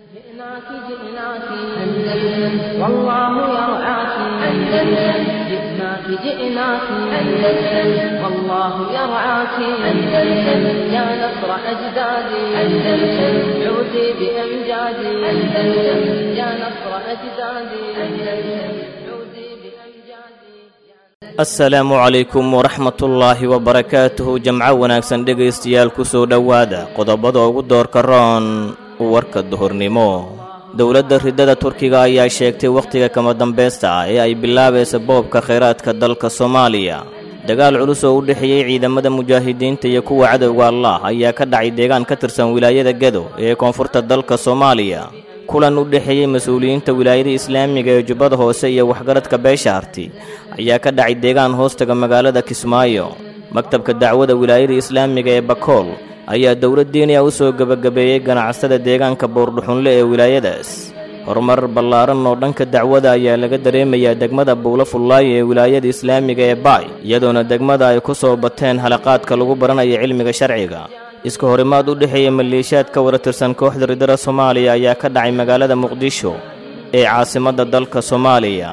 جئناك جئناك أندلس والله يرعاك أندلس جئناك جئناك أندلس والله يرعاك أندلس يا نصر أجدادي أندلس عودي بأمجادي أندلس يا نصر أجدادي أندلس عودي بأمجادي asalaamu calaykum waraxmatullaahi wabarakaatuhu jamco wanaagsan dhegaystayaal ku soo dhowaada qodobada ugu doorka roon warka duhurnimo dowladda ridada turkiga ayaa sheegtay wakhtiga kama dambaysta ah ee ay bilaabaysa boobka khayraadka dalka soomaaliya dagaal culus oo u dhexeeyey ciidamada mujaahidiinta iyo kuwa cadowga allah ayaa ka dhacay deegaan ka tirsan wilaayada gedo ee koonfurta dalka soomaaliya kulan u dhexeeyey mas-uuliyiinta wilaayada islaamiga ee jubbada hoose iyo waxgaradka beesha harti ayaa ka dhacay deegaan hoostaga magaalada kismaayo maktabka dacwada wilaayada islaamiga ee bakool ayaa dowlad diiniya u soo gebagabeeyey ganacsada deegaanka boordhuxunle ee wilaayadaas horumar ballaaran oo dhanka dacwada ayaa laga dareemayaa degmada buulo fullaayo ee wilaayada islaamiga ee baay iyadoona degmada ay ku soo bateen halaqaadka lagu baranayo cilmiga sharciga iska horimaad u dhexeeya maleeshiyaad ka wara tirsan kooxda ridada soomaaliya ayaa ka dhacay magaalada muqdisho ee caasimadda dalka soomaaliya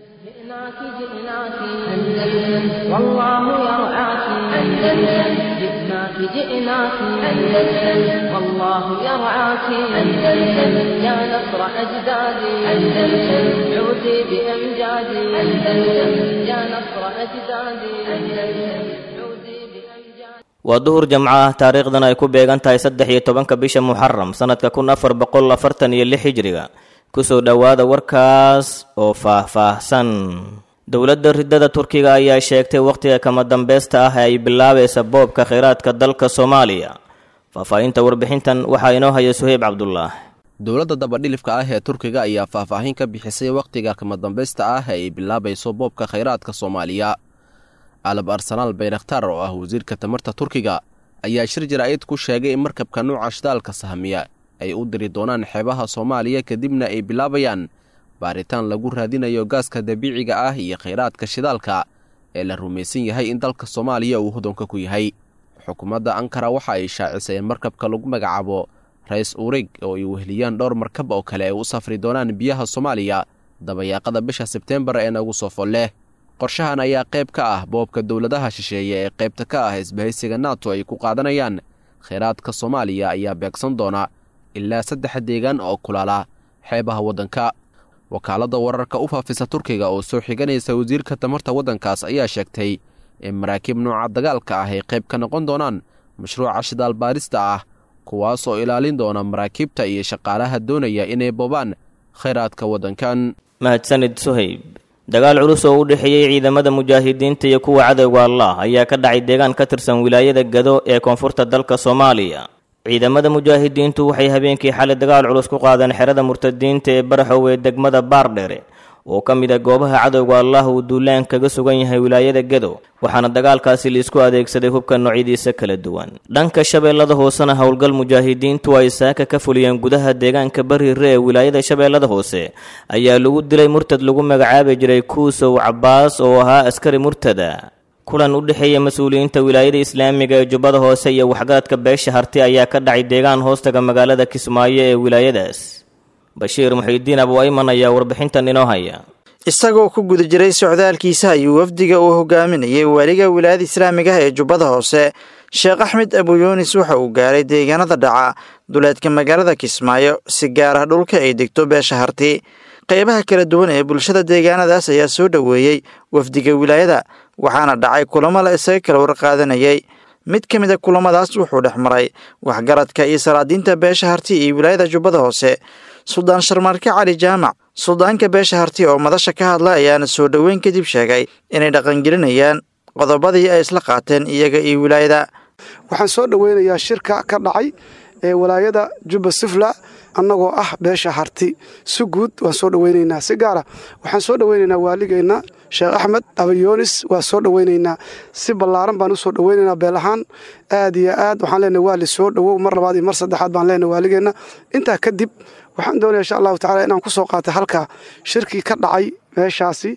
جئناك جئناك أندلس والله يرعاك أندلس جئناك جئناك أندلس والله يرعاك أندلس يا نصر أجدادي أندلس عودي بأمجادي أندلس يا نصر أجدادي أندلس عودي بأمجادي waa duhur jamco ah taariikhdan ay ku beegan tahay saddex iyo tobanka bisha muxaram sannadka kun afar boqol afartan iyo lix hijriga kusoo dhowaada warkaas oo faah-faahsan dowladda ridada turkiga ayaa sheegtay wakhtiga kama dambaysta ah ee ay bilaabaysa boobka khayraadka dalka soomaaliya faahfaahinta warbixintan waxaa inoo haya suheyb cabdulaah dowladda dabadhilifka ah ee turkiga ayaa faahfaahin ka bixisay wakhtiga kama dambaysta ah ee ay bilaabayso boobka khayraadka soomaaliya alab arsenaal bayrakhtar oo ah wasiirka tamarta turkiga ayaa shir jaraa'id ku sheegay in markabka nuuca shidaalka sahmiya ay u diri doonaan xeebaha soomaaliya kadibna ay bilaabayaan baaritaan lagu raadinayo gaaska dabiiciga ah iyo khayraadka shidaalka ee la rumaysan yahay in dalka soomaaliya uu hodonka ku yahay xukuumadda ankara waxa ay shaacisay in markabka lagu magacaabo rais urig oo ay weheliyaan dhowr markab oo kale ay u safri doonaan biyaha soomaaliya dabayaaqada bisha sebteembar ee nagu soo folleh qorshahan ayaa qayb ka ah boobka dowladaha shisheeye ee qaybta ka ah isbahaysiga nato ay ku qaadanayaan khayraadka soomaaliya ayaa beegsan doona ilaa saddex deegaan oo kulaala xeebaha waddanka wakaaladda wararka u faafisa turkiga oo soo xiganaysa wasiirka tamarta waddankaas ayaa sheegtay in maraakiib nooca dagaalka ah ay qayb ka noqon doonaan mashruuca shidaal baarista ah kuwaas oo ilaalin doona maraakiibta iyo shaqaalaha doonaya inay boobaan khayraadka waddankan mahadsanid suhayb dagaal culus oo u dhexeeyey ciidamada mujaahidiinta iyo kuwa cadowga allah ayaa ka dhacay deegaan ka tirsan wilaayada gado ee koonfurta dalka soomaaliya ciidamada mujaahidiintu waxay habeenkii xalay dagaal culus ku qaadeen xerada murtadiinta ee baraxow ee degmada baardhere oo ka mid ah goobaha cadowga allah uu duulaan kaga sugan yahay wilaayada gedo waxaana dagaalkaasi laisku adeegsaday hubka noocyadiisa kala duwan dhanka shabeellada hoosena howlgal mujaahidiintu ay saaka ka fuliyeen gudaha deegaanka bariire ee wilaayada shabeellada hoose ayaa lagu dilay murtad lagu magacaabi jiray kuusow cabbaas oo ahaa askari murtada kulan u dhexeeya mas-uuliyiinta wilaayada islaamiga ee jubbada hoose iyo waxgaradka beesha harti ayaa ka dhacay deegaan hoostaga magaalada kismaayo ee wilaayadaas bashiir muxiidiin abu ayman ayaa warbixintan inoo haya isagoo ku guda jiray socdaalkiisa ayuu wafdiga uu hogaaminayay waaliga wilaayada islaamiga ah ee jubbada hoose sheekh axmed abu yuunis waxa uu gaaray deegaanada dhaca duleedka magaalada kismaayo si gaar ah dhulka ay degto beesha harti qaybaha kala duwan ee bulshada deegaanadaas ayaa soo dhoweeyey wafdiga wilaayada waxaana dhacay kulamo la isaga kala warqaadanayay mid ka mid a kulamadaas wuxuu dhex maray waxgaradka iyo salaadiinta beesha harti iyo wilaayada jubbada hoose suldaan sharmaarke cali jaamac suldaanka beesha harti oo madasha ka hadla ayaana soo dhoweyn kadib sheegay inay dhaqangelinayaan qodobadii ay isla qaateen iyaga iyo wilaayada waxaan soo dhoweynayaa shirka ka dhacay ee walaayada jubba sifla annagoo ah beesha harti si guud waan soo dhoweynaynaa si gaara waxaan soo dhoweynaynaa waaligeenna sheekh axmed abayoonis waa soo dhoweynaynaa si ballaaran baan u soo dhoweynaynaa beel ahaan aad iyo aad waxaan leenahay waali soo dhowow mar labaad iyo mar saddexaad baan leenahay waaligeenna intaa kadib waxaan doonaya insha allahu tacala inaan ku soo qaatay halkaa shirkii ka dhacay meeshaasi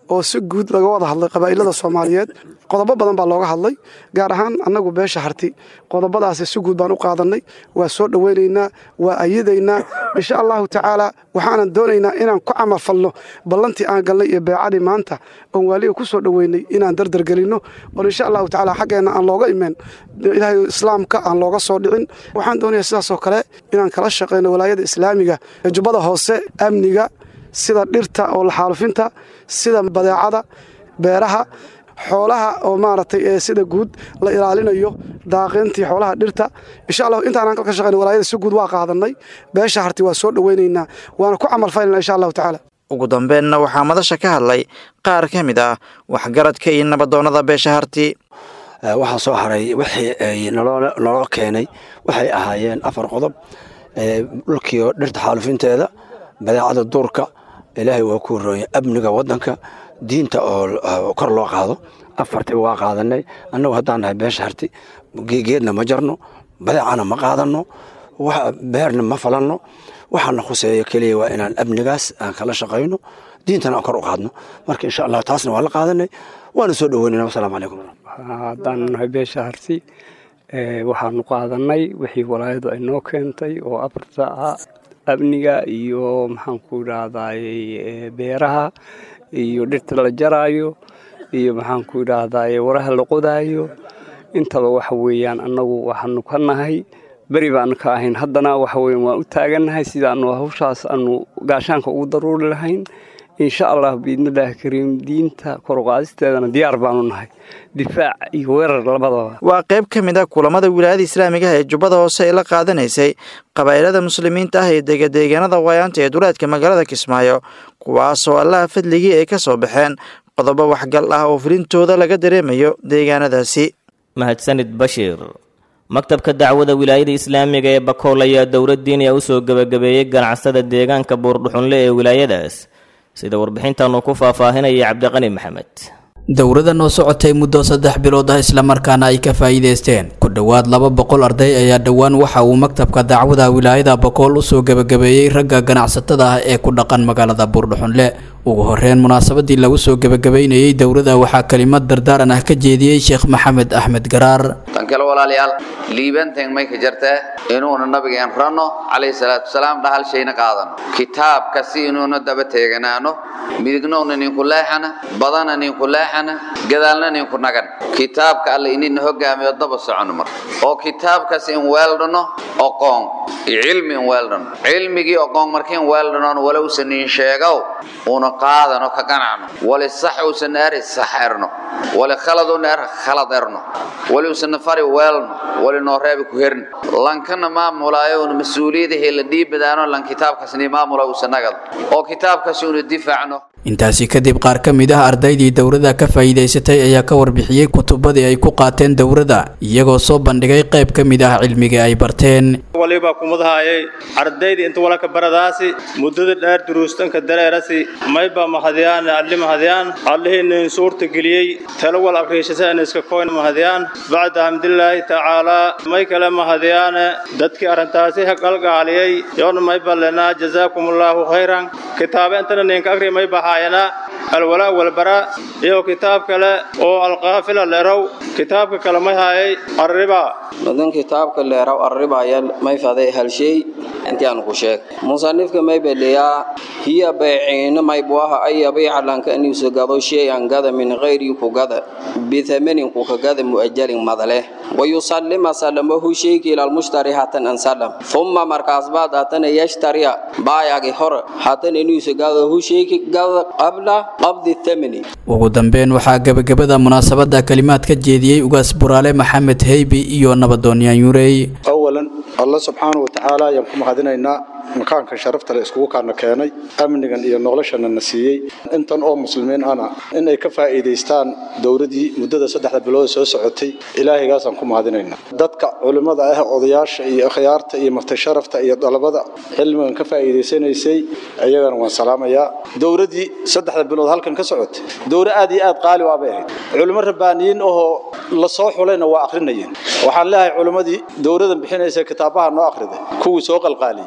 oo si guud laga wada hadlay qabaa'ilada soomaaliyeed qodobo badan baa looga hadlay gaar ahaan annagu beesha harti qodobadaasi si guud baan u qaadannay waa soo dhowaynaynaa waa ayadaynaa insha allahu tacaala waxaanan doonaynaa inaan ku camalfalno ballantii aan galnay iyo beecadii maanta oon waaliga ku soo dhoweynay inaan dardargelinno oon insha allahu tacaala xaggeenna aan looga imeen ilaahay islaamka aan looga soo dhicin waxaan doonayaa sidaasoo kale inaan kala shaqayno walaayada islaamiga ee jubbada hoose amniga sida dhirta oo laxaalufinta sida badeecada beeraha xoolaha oo maaragtay ee sida guud la ilaalinayo daaqintii xoolaha dhirta insha allah intaanaan ka shaqayna walaayada si guud waa qaadanay beesha harti waa soo dhowaynaynaa waana ku camalfaynana insha allahu tacaala ugu dambeenna waxaa madasha ka hadlay qaar ka mid ah waxgaradka iyo nabadoonnada beesha harti waxaa soo haray wixii ay naloo keenay waxay ahaayeen afar qodob dhulkiio dhirta xaalufinteeda badeecada duurka ilaahay waa ku horooya amniga wadanka diinta oo kor loo qaado afartiba waa qaadanay annagu haddaan nahay beesha harti geedna ma jarno badeecana ma qaadano beerna ma falanno waxaana khuseeya keliya waa inaan amnigaas aan kala shaqayno diintana aan kor u qaadno marka insha allah taasna waa la qaadanay waana soo dhoweynayna wasalaamu calaykum haddaan nahay beesha harti waxaanu qaadanay wixii walaayadu ay noo keentay oo afarta ah amniga iyo maxaanku idhaahdaay beeraha iyo dhirta la jaraayo iyo maxaanku idhaahdaay waraha la qodaayo intaba waxa weeyaan annagu waxaanu ka nahay beri baanu ka ahayn haddana waxa weyan waan u taagannahay sidaanu hawshaas aanu gaashaanka ugu daruuri lahayn insha allah biidnillaahi kariim diinta koruqaadisteedana diyaar baanu nahay difaac iyo weerar labadaba waa qayb ka mid ah kulamada wilaayada islaamigaha ee jubbada hoose ee la qaadanaysay qabaa'ilada muslimiinta ah ee degadeegaanada waayaanta ee duleedka magaalada kismaayo kuwaasoo allaha fadligii ay ka soo baxeen qodobo waxgal ah oo fulintooda laga dareemayo deegaanadaasi mahadsanid bashiir maktabka dacwada wilaayada islaamiga ee bakool ayaa dowladdiiniya u soo gebagabeeyey ganacsada deegaanka buurdhuxunle ee wilaayadaas sida warbixintaanu ku faahfaahinaya cabdiqani maxamed dowladan oo socotay muddo saddex bilood ah islamarkaana ay ka faa'iidaysteen ku dhowaad laba boqol arday ayaa dhowaan waxa uu maktabka dacwada wilaayada bakool usoo gebagabeeyey ragga ganacsatada ah ee ku dhaqan magaalada buurdhuxunle ugu horeyn munaasabadii lagu soo gebagabeynayey dowladda waxaa kelimad dardaaran ah ka jeediyey sheekh maxamed axmed garaar tan kale walaalayaal liibanteen may ka jartaa inuuna nabigeen ranno calayhi salaatu wasalaam dhahal shayna qaadano kitaabka si inuuna daba teeganaano midignowna ninku leexana badana ninku leexana gadaalna ninku nagan kitaabka alle inina hogaamiyo daba socono mar oo kitaabkaas in weeldhano oqoon iyo cilmi in weeldhano cilmigii oqoon markiin weeldhanoon walowsan in sheegow una qaadano ka ganacno wali sax uusan eri sax erno wali khaladuna er khalad erno wali uusan fari weelno wali noo reebi ku herno lankana maamulaayo una mas-uuliyadahii la dhiibadaano lan kitaabkaasni maamula uusan nagado oo kitaabkaasi una difaacno intaasi kadib qaar ka mid ah ardaydii dowladda ka faa'iidaysatay ayaa ka warbixiyey kutubadii ay ku qaateen dowladda iyagoo soo bandhigay qayb ka mid ah cilmiga ay barteen waliba kumadahaayay ardayda inta walaka baradaasi muddada dheer duruustanka dareerasi mayba mahadiyaan alli mahadiyaan allihiinin suurta geliyey talo wal akriishasaan iska koyn mahadiyaan bacda hamdulilaahi tacaalaa may kale mahadiyaan dadkii arrintaasi haqalgaaliyey yoona mayba lenaa jazaakumullahu khayran kitaabe intana ninka akri mayba haayana alwalaa walbaraa iyo kitaab kale oo alqaafila leerow kitaabka kale may haayay arriba madan kitaabka leeraw arribaya may faday halshay intii aan ku sheeg musanifka may beleeyaa hiya bayciina may buaha ay yabiica lanka aniisu gado shay-an gada min hayri ku gada bithamanin ku ka gada mu'ajalin madale wayusallima sallamahu shayki ila almushtari hatan an sallam thumma markaas baad hatana yashtariya baayagi hor hatan aniisu gado hu shayki gada qabla qabdi thamani ugu dambeyn waxaa gebagabada munaasabada kalimaad ka jeediyey ugaas buraale maxamed heybi iyo nabadooniyaan yurey awalan alla subxaana wa tacaala ayaan ku mahadinaynaa makaankan sharafta le iskugu kaana keenay amnigan iyo noloshana na siiyey intan oo muslimiin ana in ay ka faa'iidaystaan dowladii muddada saddexda bilood soo socotay ilaahigaasaan ku mahadinaynaa dadka culimmada ah odayaasha iyo akhyaarta iyo martisharafta iyo dalabada cilmigan ka faa'iidaysanaysay ayagana waan salaamayaa dowladii saddexda bilood halkan ka socotay dowla aad iyo aad qaali waabay ahayd culimo rabbaaniyiin oo la soo xulayna waa akhrinayeen waxaan leeyahay culimmadii dowladan bixinaysa kitaabaha noo akhriday kuwii soo qalqaaliyey kuwii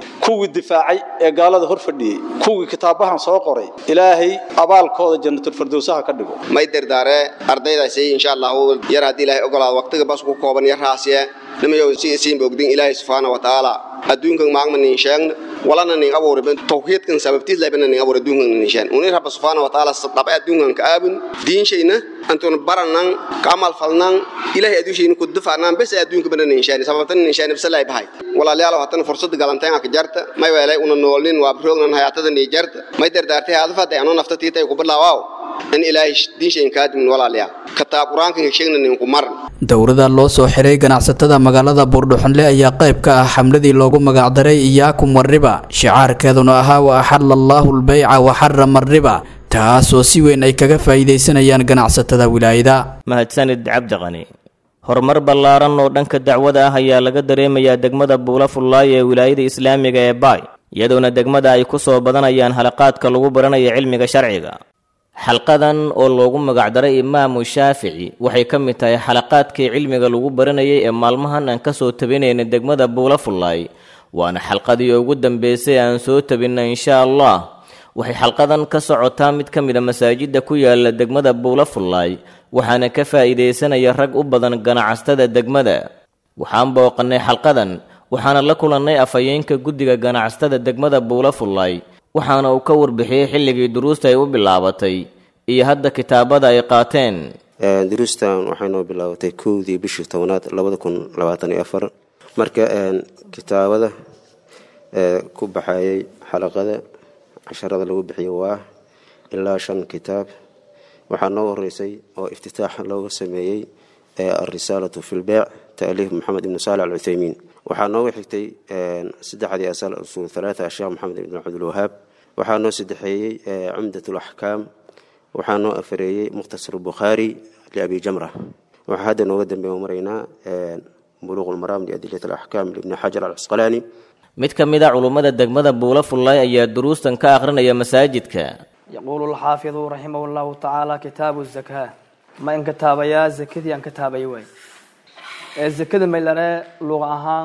kuwii difaacay ee gaalada hor fadhiyey kuwii kitaabahan soo qoray ilaahay abaalkooda jannatulfirdowsaha ka dhigo may dardaare ardaydaasi insha allahu yar haddii ilaahay ogolaado waqtiga bas ku kooban yar raasiye nimayow si isiinba ogdin ilaahay subxaana wa tacaala adduunkan maagma nin sheegna walana nin abuuri tawxiidkan sababtiis laybana nin abuuri adduunkan nin sheegna unir rabba subxaana wa tacaala dhaba adduunkan ka aabun diinshayna antun baranan ka amal falnan ilaahay adduunshayna ku dufacnaan bes adduunka bana nin sheegna sababtan nin sheegna bisalay bahay walaalayaal hatan fursad galanteen ka jarta may weelay una noolin waa roognan hayaatada ni jarta may dardaartay hadfa day anoo nafta tiitay ku bilaawaw in ilaahay diinshayn kaadimin walaalayaal kitaab qur-aanka sheegna nin ku maran dowrada loo soo xiray ganacsatada magaalada buurdhuxunle ayaa qayb ka ah xamladii loogu magacdaray iyaakum wariba shicaarkeeduna ahaa wa axalla allaahu lbayca wa xarama ariba taasoo si weyn ay kaga faa'iidaysanayaan ganacsatada wilaayada mahadsanid cabdiqani horumar ballaaran oo dhanka dacwada ah ayaa laga dareemayaa degmada buula fullaay ee wilaayada islaamiga ee baay iyadoona degmada ay ku soo badanayaan halaqaadka lagu baranaya cilmiga sharciga xalqadan oo loogu magacdaray imaamu shaafici waxay ka mid tahay xalaqaadkii cilmiga lagu baranayay ee maalmahan aan ka soo tabinayna degmada buula fullaay waana xalqadii ugu dambeysay aan soo tabinna insha allah waxay xalqadan ka socotaa mid ka mid a masaajidda ku yaala degmada buula fullaay waxaana ka faa'iidaysanaya rag u badan ganacsatada degmada waxaan booqannay xalqadan waxaana la kulannay afhayeenka guddiga ganacsatada degmada buula fullaay waxaana uu ka warbixiyey xilligii duruusta ay u bilaabatay iyo hadda kitaabada ay qaateen duruustan waxay noo bilaabatay kowdii bishii tobnaad labada kun labaatan iyo afar marka kitaabada ku baxayay xalaqada casharada lagu bixiyo waa ilaa shan kitaab waxaa noo horeysay oo iftitaax looga sameeyey alrisaalatu fi lbeyc taaliif maxamed ibnu saalax alcuthaymiin waxaa nooga xigtay saddexdii asal usuul halaata sheekh maxamed ibn cabdilwahaab waxaa noo saddexeeyey cumdat alaxkaam waxaa noo afareeyey mukhtasar bukhaari liabi jamra waxaa hadda nooga dambeeya maraynaa buluuq lmaraam liadilat alaxkaam libni xajar alcasqalaani mid ka mid a culummada degmada buula fullaay ayaa duruustan ka akhrinaya masaajidka يقول الحافظ رحمه الله تعالى كتاب الزكاة ما إن كتاب يا زكدي أن كتاب يوي الزكاة ما لنا لغة أهان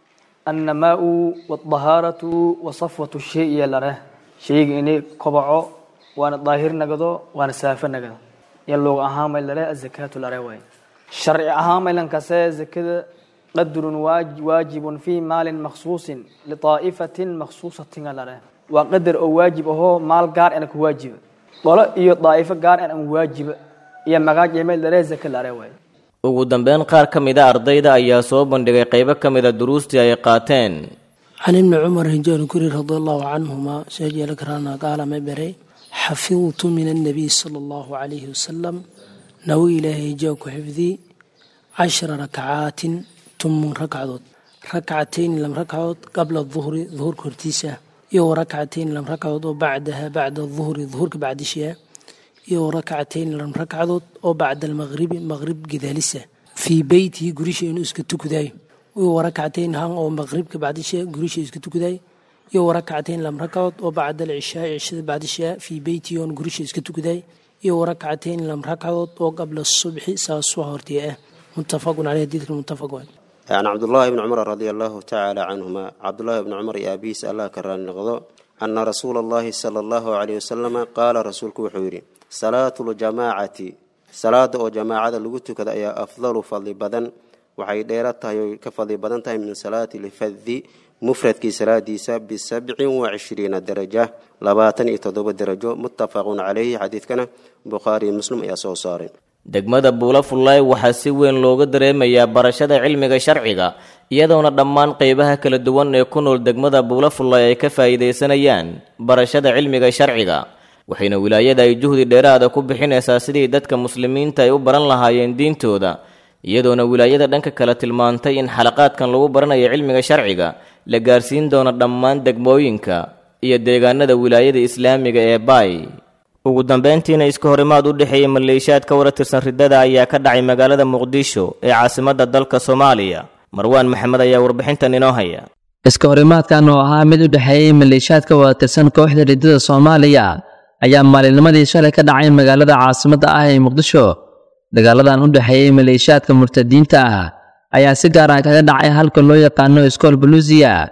النماء والطهارة وصفوة الشيء لنا شيء إني قبعه وأنا ظاهر نقضه وأنا سافر نقضه يلغة أهان ما لنا الزكاة لنا وي شرع أهان ما لنا كسا زكاة قدر واجب في مال مخصوص لطائفة مخصوصة لنا waa qadar oo waajib ahoo maal gaar ana ku waajiba qolo iyo daa'ifo gaar an aan waajiba iyo magaaj iyo meel daree zaka lare waay ugu dambeyn qaar ka mid a ardayda ayaa soo bandhigay qaybo ka mid a duruustii ay qaateen can ibni cumar hijaal kuri radi allahu canhuma sheejeela karaana qaala ma bere xafidtu min annabiy sala allahu calayhi wasalam nawi ilaahay hijaa ku xifdi cashara rakacaatin tumun rakcadood rakcatayn lam rakcadood qabla duhri duhurka hortiisa iyo rakcatayn lam ragcadood oo bacdaha bacda duhri duhurka bacdishiya iyo rakcatayn lam ragcadood oo bacda almaqribi maqrib gadaalisa fii beytihi gurisha inuu iska tukadayo iyo rakcatayn han oo maqribka bacdishiya gurisha iska tukadayo iyo rakcatayn lam ragcadood oo bacda alcishaa cishada bacdishiya fii beytihi oon gurisha iska tukadayo iyo rakcatayn lam ragcadood oo qabla subxi saasoo hortee ah muttafaqun caleyh hadiidka muttafaq waay can cabdullaahi bni cumar radia allahu tacaala canhuma cabdullaahi bni cumar iyo aabihiisa allah ka raali noqdo ana rasuula allahi sala allahu caleyh wasalama qaala rasuulku wuxuu yidhi salaatu ljamaacati salaada oo jamaacada lagu tukada ayaa afdalu fadli badan waxay dheera tahay oy ka fadli badan tahay min salaati lfadi mufradkii salaadiisa bisabcin wa cishriina daraja labaatan iyo toddoba darajo muttafaqun caleyhi xadiidkana bukhaariyo muslim ayaa soo saaray degmada buula fullaay waxaa si weyn looga dareemayaa barashada cilmiga sharciga iyadoona dhammaan qeybaha kala duwan ee ku nool degmada buula fullaay ay ka faa'iidaysanayaan barashada cilmiga sharciga waxayna wilaayada ay juhdi dheeraada ku bixinaysaa sidii dadka muslimiinta ay u baran lahaayeen diintooda iyadoona wilaayada dhanka kale tilmaantay in xalaqaadkan lagu baranayo cilmiga sharciga la gaarsiin doono dhammaan degmooyinka iyo deegaanada wilaayada islaamiga ee baay ugu dambeyntiina iska horimaad u dhexeeyey maleeshiyaad ka wara tirsan riddada ayaa ka dhacay magaalada muqdisho ee caasimadda dalka soomaaliya marwaan maxamed ayaa warbixintan inoo haya iska horimaadkan oo ahaa mid u dhexeeyey maleeshiyaad ka wada tirsan kooxda riddada soomaaliya ayaa maalinnimadii shalay ka dhacay magaalada caasimadda ah ee muqdisho dagaaladan u dhexeeyey maleeshiyaadka murtadiinta ah ayaa si gaar ah kaga dhacay halka loo yaqaano iskool baluusiya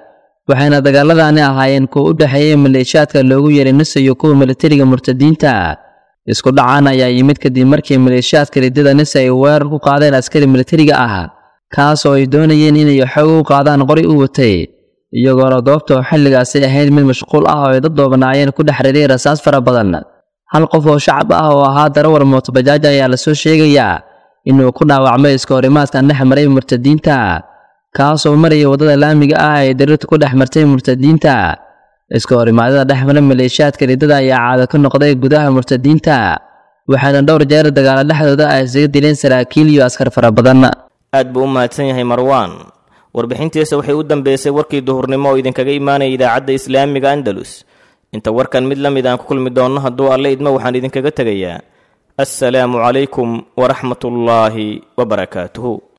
waxayna dagaaladani ahaayeen kuwa u dhexeeyey maleeshiyaadka loogu yeeray nisa iyo kuwa militariga murtadiinta isku dhacaan ayaa yimid kadib markii maleeshiyaadka riddada nisa ay weerar ku qaadeen askari militariga ah kaas oo ay doonayeen inay xoog u qaadaan qori u watay iyagoona goobta oo xilligaasi ahayd mid mashquul ah oo ay dad doobanaayeen ku dhex riday rasaas fara badan hal qof oo shacab ah oo ahaa darawar mootobajaaj ayaa lasoo sheegayaa inuu ku dhaawacmay iska horimaadkan dhex maray murtadiinta kaasoo maraya waddada laamiga ah ee darirta ku dhex martay murtadiinta iska horimaadada dhex mara maleeshiyaadka riddada ayaa caado ka noqday gudaha murtadiinta waxaana dhowr jeer dagaalo dhexdooda ay isaga dileen saraakiil iyo askar fara badan aad buu u mahadsan yahay marwaan warbixintiisa waxay u dambeysay warkii duhurnimo oo idinkaga imaanaya idaacadda islaamiga andalus inta warkan mid la mid aan ku kulmi doonno hadduu alle idmo waxaan idinkaga tegayaa assalaamu calaykum waraxmatullaahi wabarakaatuhu